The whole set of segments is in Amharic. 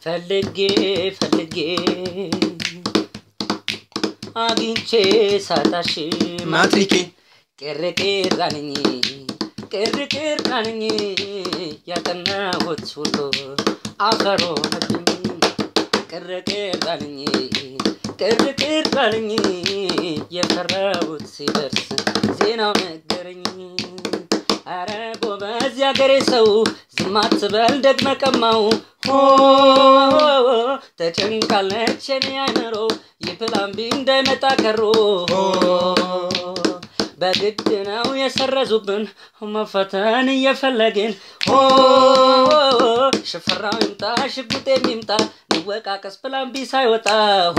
ፈልጌ ፈልጌ አግኝቼ ሳጣሽ ማትሪኬ ቅርቅር ቃንኝ ቅርቅር ቃንኝ ያጠናሁት ሁሉ አፈር ሆነብኝ ቅርቅር ቃንኝ ቅርቅር ቃንኝ የፈራሁት ሲደርስ ዜናው ነገረኝ አረ ጎበዝ ያገሬ ሰው ዝም አትበል ደግመ ቀማው ሆ ተጨንቃለች የኔ አይምሮ የፕላን ቢ እንዳይመጣ ከሮ በግድ ነው የሰረዙብን መፈተን እየፈለግን ሆ ሽፈራው ይምጣ ሽጉጤ የሚምጣ ንወቃቀስ ፕላን ቢ ሳይወጣ ሆ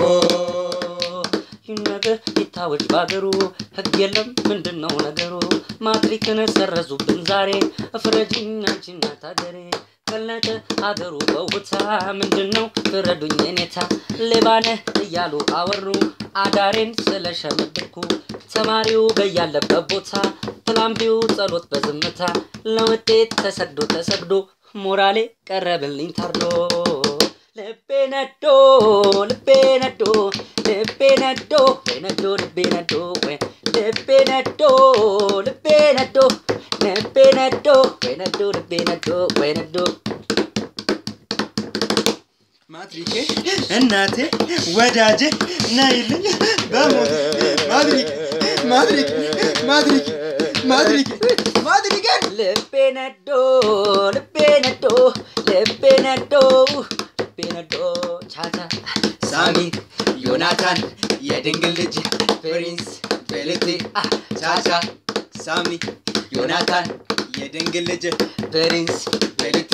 ይነገር ይታወጅ ባገሩ ህግ የለም ምንድን ነው ነገሩ ማትሪክን ሰረዙብን ዛሬ እፍረጅኝ አንቺ እናት አገሬ ቀለጠ አገሩ በውታ ምንድን ነው ፍረዱኝ የኔታ ሌባነህ እያሉ አወሩ አዳሬን ስለሸመድኩ ተማሪው በያለበት ቦታ ፕላምቢው ጸሎት በዝምታ ለውጤት ተሰግዶ ተሰግዶ ሞራሌ ቀረብልኝ ታርዶ ልቤ ነዶ ልቤ ነዶ ልቤ ነዶ ወይ ነዶ ልቤ ነዶ ወይ ልቤ ነዶ ልቤ ነዶ ልቤ ነዶ ወይ ነዶ ልቤ ነዶ ወይ ነዶ ማትሪኬ እናቴ ወዳጄ ነይልኝ በሞት ማትሪክ ማትሪክ ማትሪክ ማትሪክ ማትሪክ ልቤ ነዶ ልቤ ነዶ ልቤ ነዶ ልቤ ነዶ ቻቻ ሳሚ ዮናታን የድንግል ልጅ ፕሪንስ ቤልቴ ቻቻ ሳሚ ዮናታን የድንግል ልጅ ፕሪንስ ቤልቴ